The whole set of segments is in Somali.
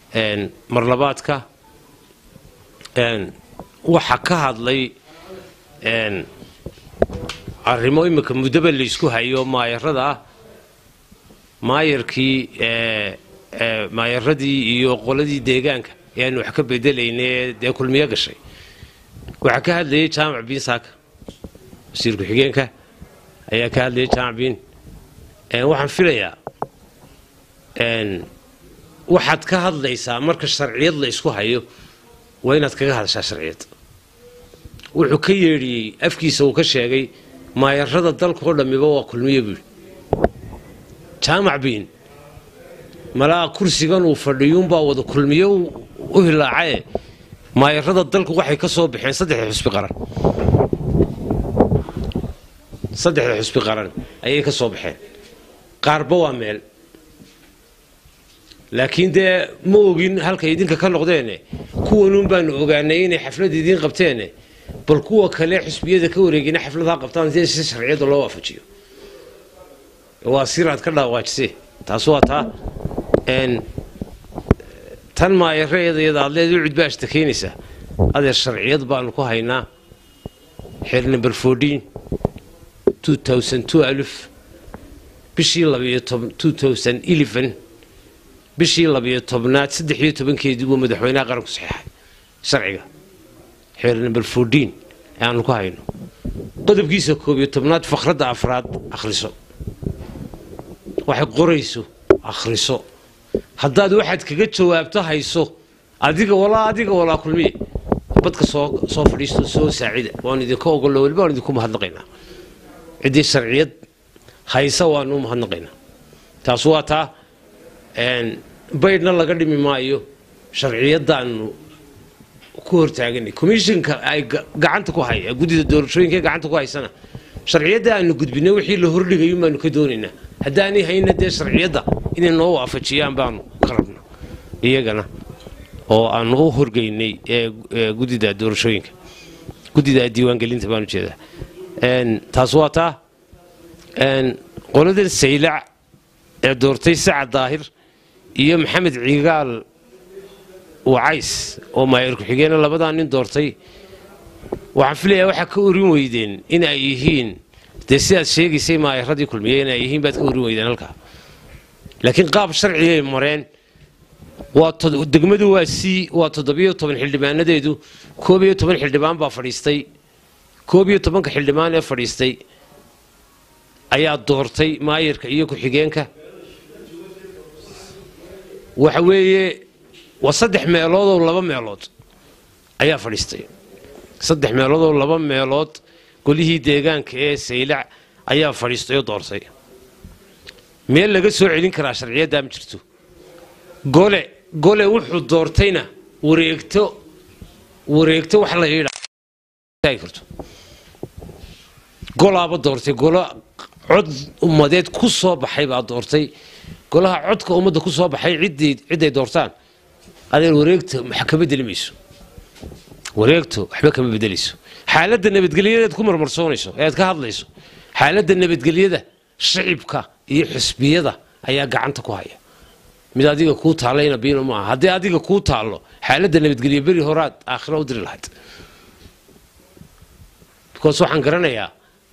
marlabaadka waxa ka hadlay arrimo imika muddaba laysku hayo maayarada ah maayarkii maayaradii iyo qoladii deegaanka ee aanu wax ka bedelayne dee kulmiyo gashay waxaa ka hadlayay jaamac biin saaka wasiir ku-xigeenka ayaa ka hadlayay jaamac biin waxaan filayaa waxaad ka hadlaysaa marka sharciyad la isku hayo waa inaad kaga hadashaa sharciyad wuxuu ka yeedhiyey afkiisa uu ka sheegay maayarada dalkaoo dhammiba waa kulmiyo buuhi jaamac biin malaa kursigan uu fadhiyuunbaa wada kulmiyo u hilaacae maayarada dalku waxay ka soo baxeen saddexda xusbi qaran saddexda xusbi qaran ayay ka soo baxeen qaarba waa meel laakiin dee ma ogin halkay idinka ka noqdeene kuwanuun baanu ogaanay inay xaflad idiin qabteene bal kuwa kale xusbiyada ka wareegina xafladaha qabtaan si si sharciyada loo waafajiyo waa siraad ka dhawaajise taas waa taa tan maayareedayada aad leed ucud baa ashtakeynaysaa adeer sharciyad baanu ku haynaa xeer number fourteen two thousand two alif bishii labiyo toban two thousand eleven bishii labiyo tobnaad saddex iyo tobankeedii buu madaxweynaha qaranku saxeexay sharciga xeer number fourteen ee aanu ku hayno qodobkiisa koob iyo tobnaad fakradda afraad akhriso waxay qorayso akhriso haddaad waxaad kaga jawaabto hayso adiga walaa adiga walaa kulmiye badka soo soo fadhiisto soo saacida waan idinka ogollo weliba waan idinku mahadnaqaynaa ciddii sharciyad haysa waanu mahadnaqaynaa taas waa taa baydhna laga dhimi maayo sharciyadaanu ku hortaaganay commishinka ay gacanta ku haya guddida doorashooyinka gacanta ku haysana sharciyadda aanu gudbinay wixii la hordhigayo baanu ka doonaynaa haddaanay hayna dee sharciyadda inay noo waafajiyaan baanu ka rabna iyagana oo aanu u horgeynay guddida doorashooyinka guddida diiwaangelinta baan ujeedaa taas waa taa qoladan saylac ee doortay sacad daahir iyo maxamed cigaal wacays oo maayar ku-xigeena labadaa nin doortay waxaan filayaa waxaa ka orin weydeen in ay yihiin dee sidaad sheegaysay maayaradii kulmiye in ay yihiin baad ka orin weydeen halkaa laakiin qaab sharcigay mareen waa degmadu waa c waa toddobiyo toban xildhibaanadeedu koob iyo toban xildhibaan baa fadhiistay koob iyo tobanka xildhibaan ee fadhiistay ayaa doortay maayarka iyo ku-xigeenka waxa weeye waa saddex meeloodoo laba meelood ayaa fadhiistay saddex meeloodoo laba meelood golihii deegaanka ee saylac ayaa fadhiistay oo doortay meel laga soo celin karaa sharciyaddaa ma jirto gole gole wuxuu doortayna wareegto wareegto wax la yidhaagi karto golaaba doortay golo cod ummadeed ku soo baxay baa doortay golaha codka ummadda ku soo baxay cidday doortaan adeer wareegta wax ka bedeli mayso wareegto waxba kama bedelayso xaaladda nabadgelyadeed ku marmarsoonayso ee aad ka hadlayso xaaladda nabadgelyada shicibka iyo xisbiyada ayaa gacanta ku haya mid adiga kuu taallayna biino maaha haddii adiga kuu taallo xaaladda nabadgelya beri horaad aakhira u diri lahayd because waxaan garanayaa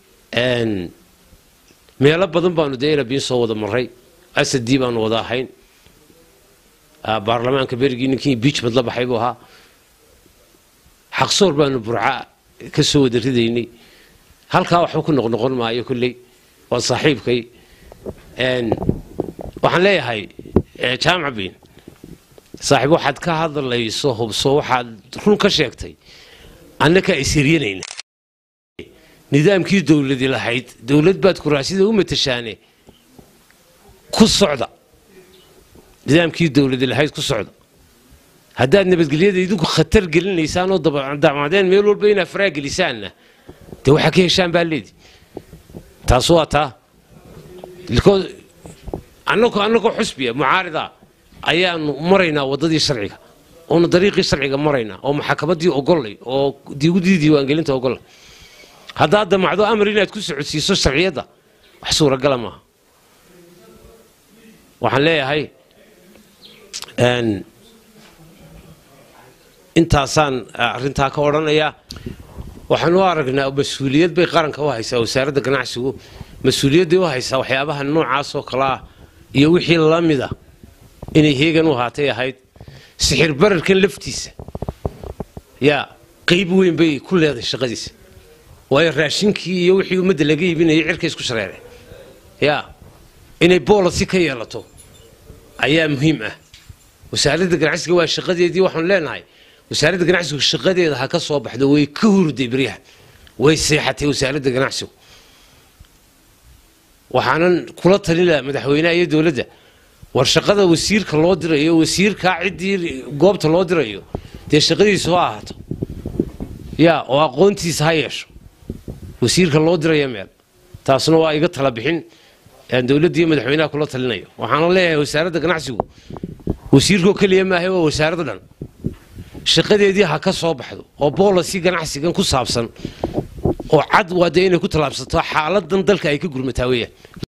meelo badan baanu dee inabiin soo wada maray asadii baanu wada ahayn baarlamaanka berigii ninkii biijmad la baxay buu ahaa xaqsoor baanu burca ka soo wada ridaynay halkaa waxba ku noqnoqon maayo kolley waa saaxiibkay waxaan leeyahay jaamac biin saaxiib waxaad ka hadlayso hubso waxaad run ka sheegtay annakaa isiryanayna nidaamkii dowladi lahayd dowlad baad kuraasida u matashaane ku socda nidaamkii dowladi lahayd ku socda haddaad nabadgelyada idinku khatar gelinaysaan oo dacmadeen meel walba inaad faraa gelisaanna dee waxaa ka heshaan baa leedi taas waa taa annagoo annagoo xusbiya mucaarida ayaanu maraynaa waddadii sharciga oonu dariiqii sharciga maraynaa oo maxakamadii ogollay oo digudii diiwaangelinta ogollay haddaad damacdo amar inaad ku socodsiiso sharciyadda wax suuragala maaha waxaan leeyahay intaasaan arrintaa ka odhanayaa waxaan u aragnaa mas-uuliyad bay qaranka u haysaa wasaaradda ganacsigu mas-uuliyadday u haysaa waxyaabaha noocaasoo kale ah iyo wixii la mida inay heegan u haatay ahayd sixir bararkan laftiisa yaa qayb weyn bay ku leedahay shaqadiisa waayo raashinkii iyo wixii ummadda laga iibinayay cirka isku shareereen yaa inay boolasi ka yeelato ayaa muhiim ah wasaaradda ganacsiga waa shaqadeedii waxaanu leenahay wasaaradda ganacsigu shaqadeeda ha ka soo baxdo way ka hurday beryaha way seexatay wasaaradda ganacsigu waxaanan kula talin lahaa madaxweynaha iyo dowladda war shaqada wasiirka loo dirayo wasiirkaa ciddii goobta loo dirayo dee shaqadiisu ha ahaato yaa oo aqoontiisa ha yeesho wasiirka loo diraya meel taasna waa iga tala bixin aan dowladda iyo madaxweynaha kula talinayo waxaana leeyahay wasaaradda ganacsigu wasiirkoo keliya maahay waa wasaaradda dhan shaqadeedii ha ka soo baxdo oo boolasi ganacsigan ku saabsan oo cad waa dee inay ku tallaabsato xaaladan dalka ay ka gurmataa weeyaan